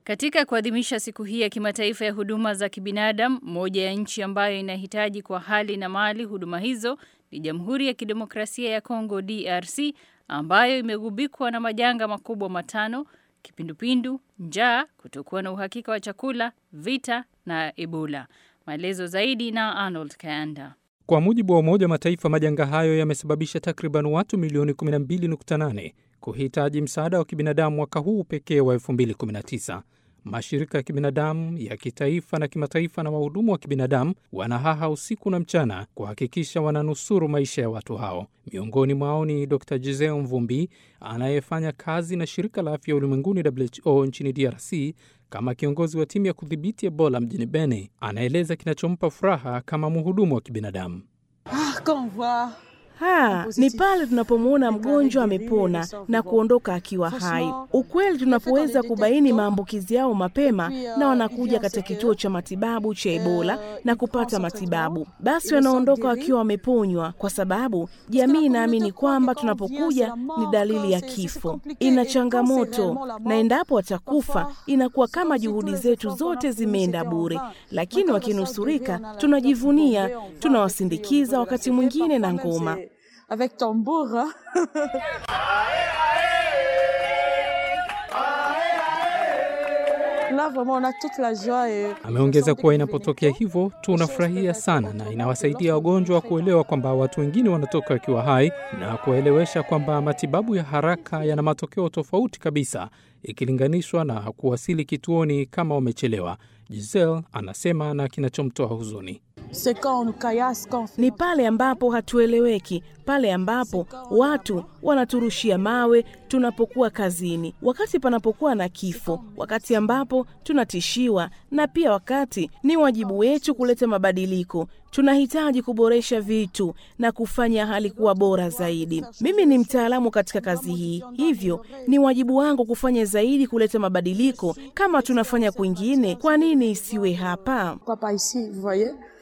Katika kuadhimisha siku hii ya kimataifa ya huduma za kibinadamu, moja ya nchi ambayo inahitaji kwa hali na mali huduma hizo ni Jamhuri ya Kidemokrasia ya Kongo DRC ambayo imegubikwa na majanga makubwa matano: kipindupindu, njaa, kutokuwa na uhakika wa chakula, vita na Ebola. Maelezo zaidi na Arnold Kayanda. Kwa mujibu wa Umoja wa Mataifa, majanga hayo yamesababisha takriban watu milioni 12.8 kuhitaji msaada wa kibinadamu mwaka huu pekee wa 2019. Mashirika ya kibinadamu ya kitaifa na kimataifa na wahudumu wa kibinadamu wanahaha usiku na mchana kuhakikisha wananusuru maisha ya watu hao. Miongoni mwao ni Dr Giseo Mvumbi anayefanya kazi na shirika la afya ulimwenguni WHO nchini DRC kama kiongozi wa timu ya kudhibiti Ebola mjini Beni. Anaeleza kinachompa furaha kama mhudumu wa kibinadamu. Ha, ni pale tunapomwona mgonjwa amepona na kuondoka akiwa hai. Ukweli, tunapoweza kubaini maambukizi yao mapema na wanakuja katika kituo cha matibabu cha Ebola na kupata matibabu, basi wanaondoka wakiwa wameponywa, kwa sababu jamii inaamini kwamba tunapokuja ni dalili ya kifo. Ina changamoto, na endapo watakufa inakuwa kama juhudi zetu zote zimeenda bure, lakini wakinusurika tunajivunia, tunawasindikiza wakati mwingine na ngoma avec tambour. Là, vraiment, on a toute la joie et... Ameongeza kuwa inapotokea hivyo tunafurahia sana na inawasaidia wagonjwa kuelewa kwamba watu wengine wanatoka wakiwa hai na kuwaelewesha kwamba matibabu ya haraka yana matokeo tofauti kabisa ikilinganishwa na kuwasili kituoni kama wamechelewa. Giselle anasema na kinachomtoa huzuni ni pale ambapo hatueleweki, pale ambapo watu wanaturushia mawe tunapokuwa kazini, wakati panapokuwa na kifo, wakati ambapo tunatishiwa, na pia wakati ni wajibu wetu kuleta mabadiliko. Tunahitaji kuboresha vitu na kufanya hali kuwa bora zaidi. Mimi ni mtaalamu katika kazi hii, hivyo ni wajibu wangu kufanya zaidi kuleta mabadiliko. Kama tunafanya kwingine, kwa nini isiwe hapa?